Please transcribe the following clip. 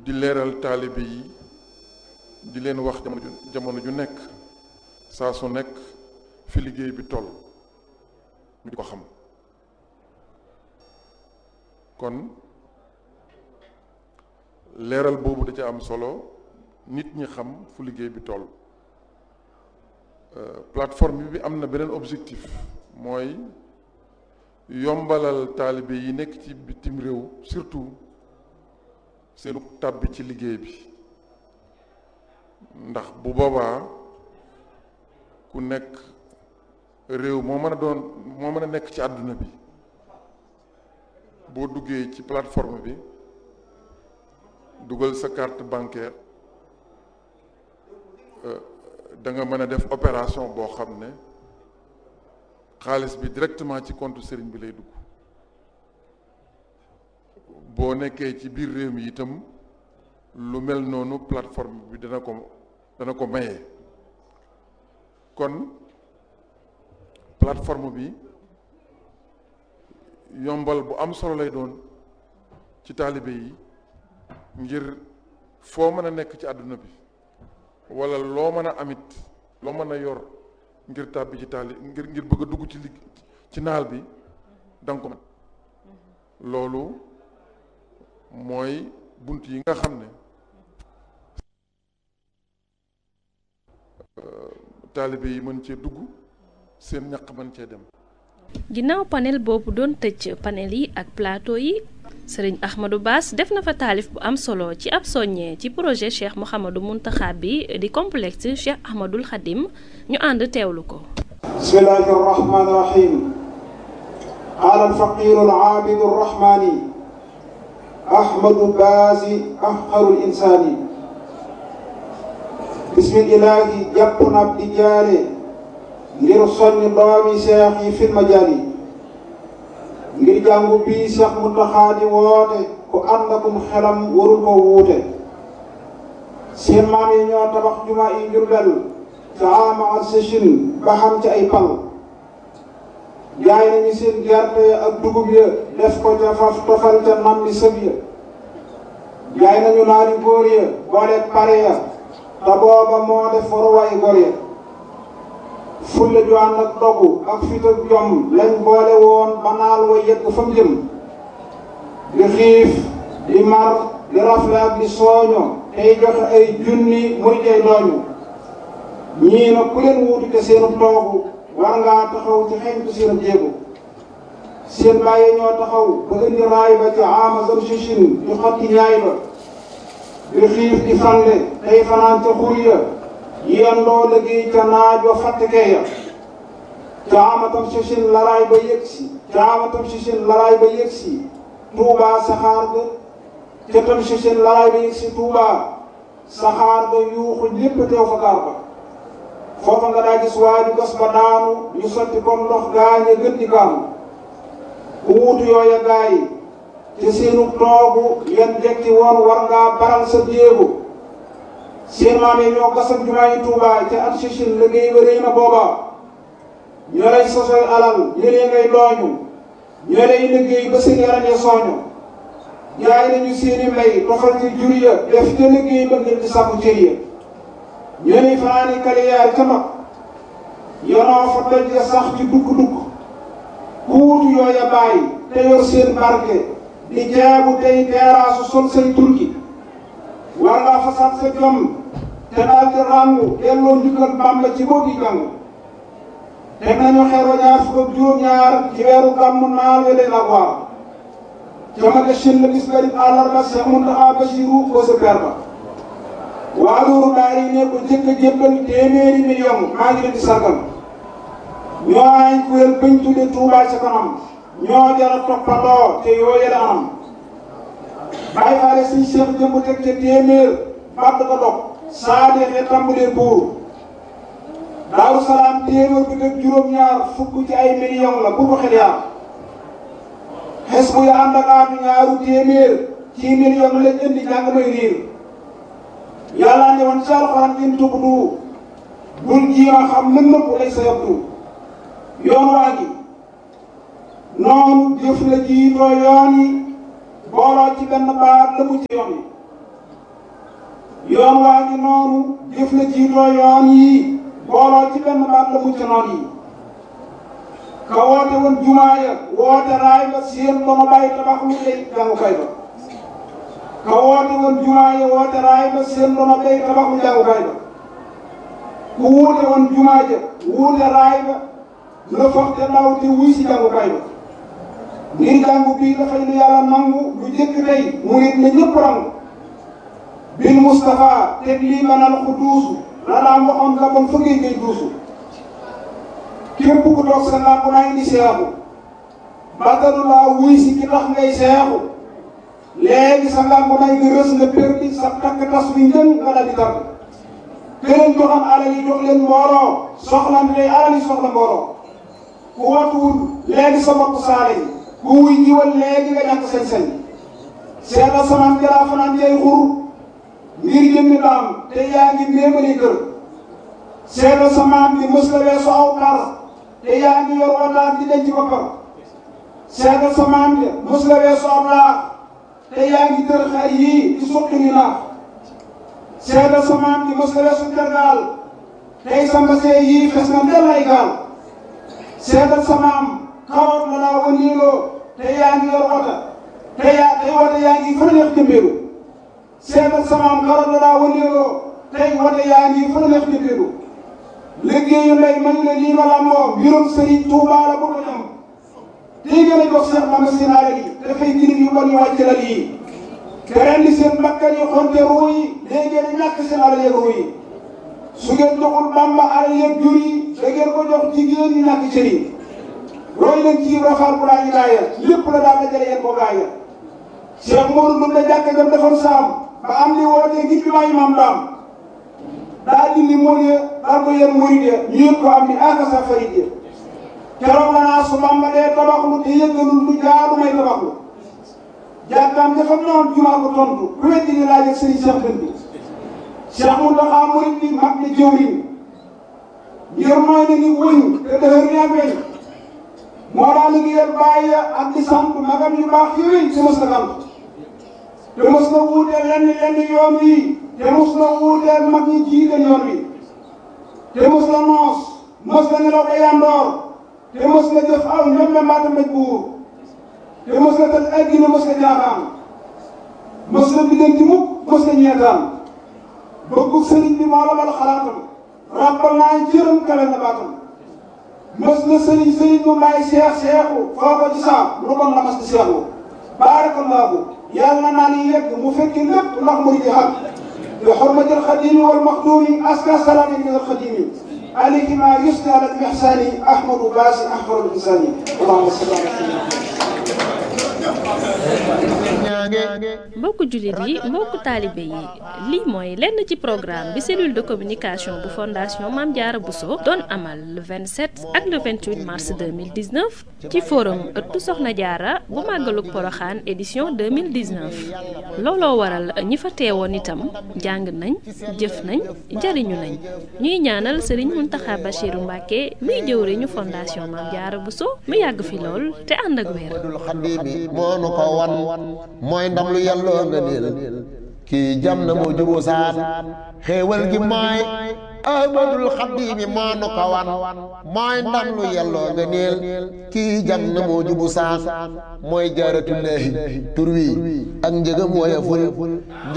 di leeral taalibe yi di leen wax jamono ju jamono ju nekk saa su nekk fi liggéey bi toll ñu di ko xam kon leeral boobu da ca am solo nit ñi xam fu liggéey bi toll plateforme bi am na beneen objectif mooy yombalal taalibe yi nekk ci bitim réew surtout seenu tàbbi ci liggéey bi ndax bu boobaa ku nekk réew moo mën a doon moo mën a nekk ci àdduna bi boo duggee ci plateforme bi dugal sa carte bancaire da nga mën a def opération boo xam ne xaalis bi directement ci compte sëriñ bi lay dugg boo nekkee ci biir réew mi itam lu mel noonu plateforme bi dana ko dana ko maye kon plateforme bi yombal bu am solo lay doon ci taalibe yi ngir foo mën a nekk ci àdduna bi wala loo mën a amit loo mën a yor ngir tàbbi ci taali ngir ngir bëgg a dugg ci ligg ci naal bi danga ko mën loolu mooy bunt yi nga xam ne taalibe yi mën cee dugg seen ñaq mën cee dem ginnaaw panel boobu doon tëj panel yi ak plateau yi sëriñ Ahmadou Bass def na fa taalif bu am solo ci ab soññee ci projet Cheikh Mouhamadou Mountakha bi di complexe Cheikh Ahmadoul Khadim ñu ànd teewlu ko bismillahi arrahmani irrahim qaala alfaqiru alaabidu arrahmani ahmadu baasi afqaru linsaani bismillahi jàpp na ab di jaare ngir soññ doomi seex yi fil majaali ngir jàngu bii seex Muntaxa di woote ku ànd akum xelam warul ko wuute seen maam yi ñoo tabax jumaa yi Jurbel ca ama ak sëchin ba xam ci ay pal jaay nañu seen gerte ya ak dugub ya def ko ca faf tofal ca nam li sëb ya jaay nañu naari góor ya boole pare ya te booba moo def waruwaay gor ya fulla ju ànd ak dogu ak fit ak jom lañ boole woon ba naal wa yegg fa mu jëm di xiif di mar di rafle ak di sooño tey joxe ay junni muy jay dooñu ñii nag ku leen wuutu te seenu toogu war ngaa taxaw ci xeñtu seen jéego seen bàyyi ñoo taxaw ba indi raay ba ci amazon sichin di xotti ñaay ba di xiif di fande tey fanaan ca xur ya yendoo liggéey ca naaj wa fàttekee ya caamatam sichin laraay ba yëg si caamatam sichin laraay ba yëg si tuubaa saxaar ga ca tam sichin laraay ba yëg si tuubaa saxaar ga yuuxu lépp teew fa gaar ba foofa nga daa gis waaju gas ba daanu ñu sotti comme ndox gaañe gën di gaanu ku wuutu yooya gaay yi te seenu toogu yan jekki woon war ngaa baral sa jéego seen maam yi ñoo gasam jumaa yi Tuubaa ca at sichin liggéey ba rëy na booba ñoo lay sosoy alal ñëlee ngay dooñu ñoo lay liggéey ba seen yaram ya sooñu jaay nañu seeni mbay tofal ci jur ya def te liggéey ba ngir di sàkku cër ya ñoo lay fanaani kaliyaar ca mag yonoo fa doj ya sax ci dugg-dugg kuutu yooya bàyyi te yor seen barke di jaabu tey teeraasu sol say turki war ngaa fasaat sa jom te daal di ràngu delloo njukkal Bàmba ci boo gi jàng teg nañu xeer wa ñaar fukk ak juróom-ñaar ci weeru gàmmu naal we leen ak waar jamaga shin la bis garib àllarba Seex Muntaxa Basiru ko sa per ba waa loolu daal yi ne ko jëkk a jébbal téeméeri million maa ngi leen di sargal ñoo ay kuréel bañ tudde Tuubaa ca kanam ñoo jara toppandoo te yoo yële anam bàyyi faale suñ seex jëmb teg ca téeméer bàdd ko dog saa deexee tàmbalee buur daaru salaam téeméer bi teg juróom-ñaar fukk ci ay million la bu ko xel yaar xes bu ya ànd ak aatu ñaaru téeméer ci million lañ indi jàng may riir yàlla ne woon ci alxuraan in tubdu bul jiima xam lën nëpp lay sa yabdu yoon waa ngi noonu jëf la jiitoo yoon yi booloo ci benn baat la mu ci yoon yi yoon waa ngi noonu jëf la jiitoo yoon yi booloo ci benn baat la mucc noon yi ka woote woon jumaa ya woote raay ba seen dono bàyyi tabax lu lay jàngukaay ba ka woote woon jumaa ya woote raay ba seen dono bàyyi tabax lu jàngukaay ba ku wuute woon jumaa ja wuute raay ba la foog te ndaw te wuy si jàngukaay ba ngir jàngu bii dafay lu yàlla nangu lu jëkk tey mu nit ne ñëpp rangu bil Moustapha teg lii manal ku duusu la daan waxoon la bon fa ngay ngay duusu képp ku toog sa làmp naa indi seexu bàttalu laa wuy si ki tax ngay seexu léegi sa làmp naa nga rës nga perdi sa takk tas bi njën nga daal di tar këleen joxam alal yi jox leen mbooloo soxlante day alal yi soxla mbooloo ku watuwul léegi sa bopp saale yi ku wuy jiwal léegi nga ñàkk sañ-sañ seetal samaan jaraa fanaan jay xur ngir jëmmi daam te yaa ngi méemali kër seetal samaan bi mës la weesu aw par te yaa ngi yor wataan di denc boppam seetal samaan bi mës la weesu aw laax te yaa ngi tër xar yii di suqi ni naax seetal samaan bi mës la weesu tergaal tey sa mbasee yii fes na ndel ay gaal seetal samaam karoot la laa wëndeeloo te yaa ngi yor wota te yaa tey wota yaa ngi fa neex jëmbeelu seetal samaam karoot la laa wëndeeloo tey wota yaa ngi fa neex jëmbeelu liggéeyu ndey mañ la lii ma làmboo mbirum sëriñ Tuubaa la bu ko ñam tey gën a jox Seex Bamba seen alal yi dafay jirim yu bon yu wàcc lal yi te rendi seen bakkan yi xonte ruu yi léegi ngeen ñàkk seen alal yeeg ruu yi su ngeen joxul Bamba alal yeeg jur yi da ngeen ko jox jigéen ñi ñàkk cër yi roy leen ci rafaal bu laa ilaaya lépp la daal dajale yéen ko gaaya Cheikh Modou Ndoum la jàkk gam defoon saam ba am li wootee ngir bi maay maam daam daa dindi mool ya daal ko yéen murid ya ñu yëg ko am ni aka sa farid ya keroog la naa su Bamba dee tabaxlu te yëggalul lu jaadu may tabaxlu jàkkaam dafa noon jumaa ko tontu ku weddi ni laaj ak sëriñ Cheikh Dënd bi Cheikh Mountakha murid bi mag ne jëwriñ ngir mooy na ni wëñ te dëhër ni ak weñ moo daa liggéeyal bàyyi ak di sant magam yu baax yooyu te mos na sant te mos na wuuteel lenn lenn yoon wi te mos na wuuteel mag ñi jiite yoon wi te mos na noos mos na nelaw day yandoor te mos na jëf aw ñoom mbaata mbéj buur te mos na tëj addina mos na jaaxaan mos na biddanti mukk mos na ñeetaan bëggu sëriñ bi moo la bal xalaatam rappal naa jërëm kale na baatam mës na sëriñ sëriñ bu may seex seexu foo ko ci saam lu bon la mas di seexu baarakallaahu yàlla naa ni yegg mu fekki lépp ndax mu di xam bi xormati alxadimi wal maxdumi aska salaami min alxadimi alayhi ma yusni ala almihsani ahmadu baasi ahmadu bisani allahumma salli ala mbokku jullit yi mbokku taalibe yi lii mooy lenn ci programme bi cellule de communication bu fondation Mame Diarra Bousso doon amal le 27 ak le 28 mars 2019 ci forum ëttu Soxna Diarra bu màggalug Poroxaan édition 2019 looloo waral ñi fa teewoon itam jàng nañ jëf nañ jariñu nañ ñuy ñaanal Serigne Mountakha Bachirou Mbacké miy jëwriñu fondation Mame Diarra Bousso mu yàgg fi lool te ànd ak wér mooy ndam lu yàlloo nga niil kii jam na moo juboo saan xéewal gi mooy ahmadul xaddiimi moo nu ko wan mooy ndam lu yàlloo nga niil kii jam na moo jubu saan mooy jaaratullaahi tur wi ak njëgam woyeful